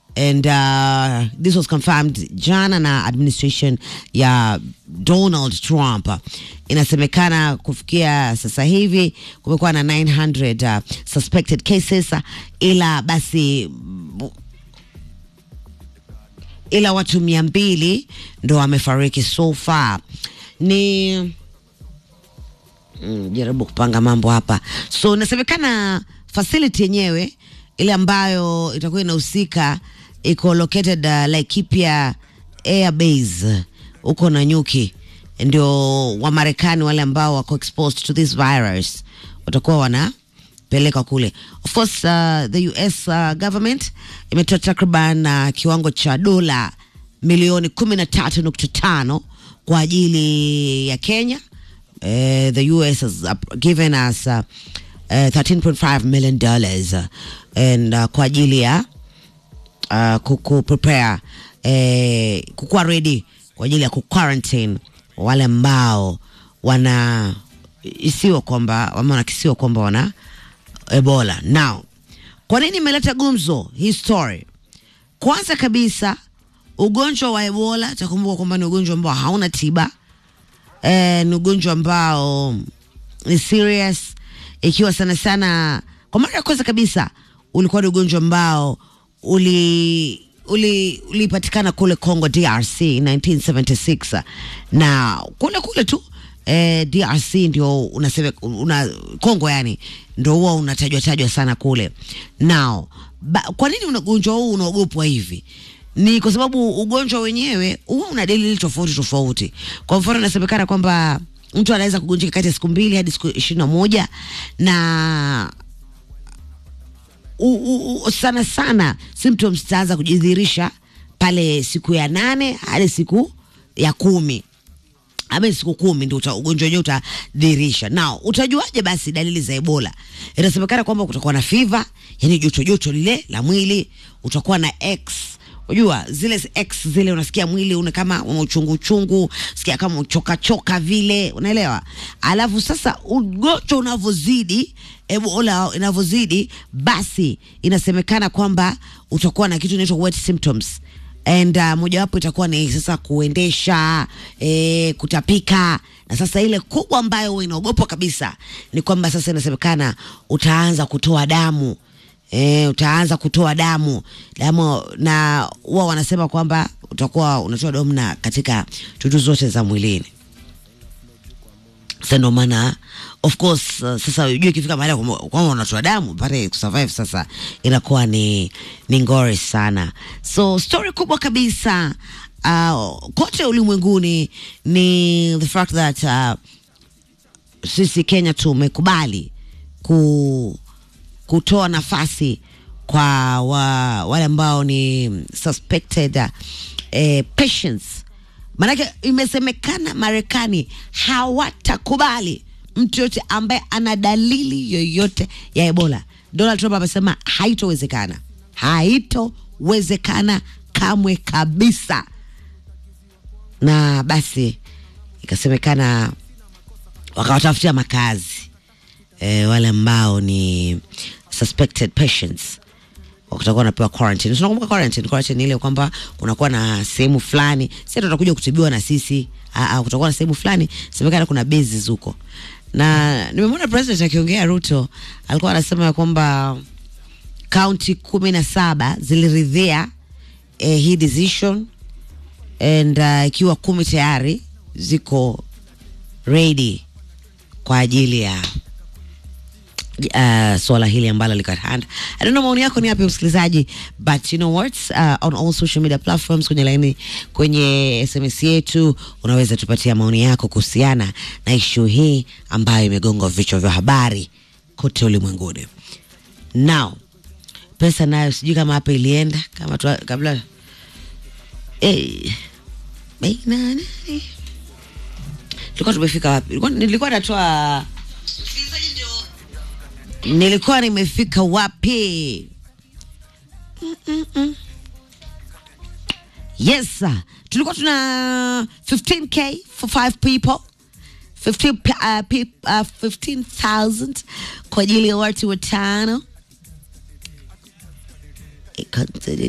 and uh, this was confirmed jana na administration ya Donald Trump. Inasemekana kufikia sasa hivi kumekuwa na 900 uh, suspected cases, ila basi ila watu mia mbili ndo wamefariki so far. Ni mm, jaribu kupanga mambo hapa. So inasemekana facility yenyewe ile ambayo itakuwa inahusika iko located uh, Laikipia Air Base huko Nanyuki, ndio Wamarekani wale ambao wako exposed to this virus watakuwa wanapeleka kule. Of course uh, the US uh, government imetoa takriban uh, kiwango cha dola milioni kumi na tatu nukta tano kwa ajili ya Kenya. Uh, the US has uh, given us uh, uh, 13.5 million dollars uh, and uh, kwa ajili ya uh, kuku prepare eh, kukuwa ready kwa ajili ya kuquarantine wale ambao wana isiwa kwamba ama wanakisiwa kwamba wana Ebola. Now, kwa nini imeleta gumzo hii story? Kwanza kabisa ugonjwa wa Ebola, takumbuka kwamba ni ugonjwa ambao hauna tiba eh, ni ugonjwa ambao ni serious, ikiwa sana sana kwa mara ya kwanza kabisa ulikuwa ni ugonjwa ambao uli uli ulipatikana kule Congo DRC 1976 na kule kule tu eh, DRC ndio unasema una Congo yani ndio huwa unatajwa tajwa sana kule. Now, ba, kwa nini ugonjwa huu unaogopwa hivi? Ni kwa sababu ugonjwa wenyewe huwa una dalili tofauti tofauti. Kwa mfano, inasemekana kwamba mtu anaweza kugonjeka kati ya siku mbili hadi siku ishirini na moja na u, u, u, sana sana symptoms zitaanza kujidhihirisha pale siku ya nane hadi siku ya kumi ama siku kumi ndio uta- ugonjwa wenyewe utadhihirisha. Now utajuaje basi dalili za Ebola? Inasemekana kwamba kutakuwa na fever, yani joto joto lile la mwili, utakuwa na X Unajua zile X zile unasikia mwili una kama una uchungu uchungu, sikia kama uchoka choka vile, unaelewa? Alafu sasa ugonjwa unavyozidi, Ebola inavyozidi, basi inasemekana kwamba utakuwa na kitu inaitwa wet symptoms and uh, mojawapo itakuwa ni sasa kuendesha eh, kutapika na sasa ile kubwa ambayo huwa inaogopwa kabisa ni kwamba sasa inasemekana utaanza kutoa damu e, utaanza kutoa damu damu na huwa wanasema kwamba utakuwa unatoa damu na katika tutu zote za mwilini sasa ndio maana of course uh, sasa ujue ikifika mahali kwamba kwamba unatoa damu pale kusurvive sasa inakuwa ni ni ngori sana so story kubwa kabisa uh, kote ulimwenguni ni the fact that uh, sisi Kenya tumekubali ku, kutoa nafasi kwa wa, wale ambao ni suspected uh, eh, patients Maanake imesemekana Marekani hawatakubali mtu yote ambaye ana dalili yoyote ya Ebola. Donald Trump amesema haitowezekana, haitowezekana kamwe kabisa. Na basi ikasemekana wakawatafutia makazi e, wale ambao ni suspected patients watakuwa wanapewa quarantine. Tunakumbuka quarantine, quarantine ni ile kwamba kunakuwa na sehemu fulani, sasa tutakuja kutibiwa na sisi. Aa, kutakuwa na sehemu fulani, semekana kuna bases huko, na nimemwona president akiongea, Ruto alikuwa anasema ya kwamba kaunti kumi na saba ziliridhia eh, hii decision and uh, ikiwa kumi tayari ziko ready kwa ajili ya uh, swala hili ambalo liko at hand. I don't know maoni yako ni yapi msikilizaji, but you know what uh, on all social media platforms, kwenye laini, kwenye SMS yetu unaweza tupatia maoni yako kuhusiana na ishu hii ambayo imegonga vichwa vya habari kote ulimwenguni. Now pesa nayo sijui kama hapa ilienda kama tu, kabla eh, baina nani tulikuwa tumefika wapi? Nilikuwa- Nilikuwa natoa nilikuwa nimefika wapi? Mm-mm-mm. Yes, sir. tulikuwa tuna 15k for five people 15 pe- uh, peop- uh, 15,000 kwa ajili ya watu watano. Ika-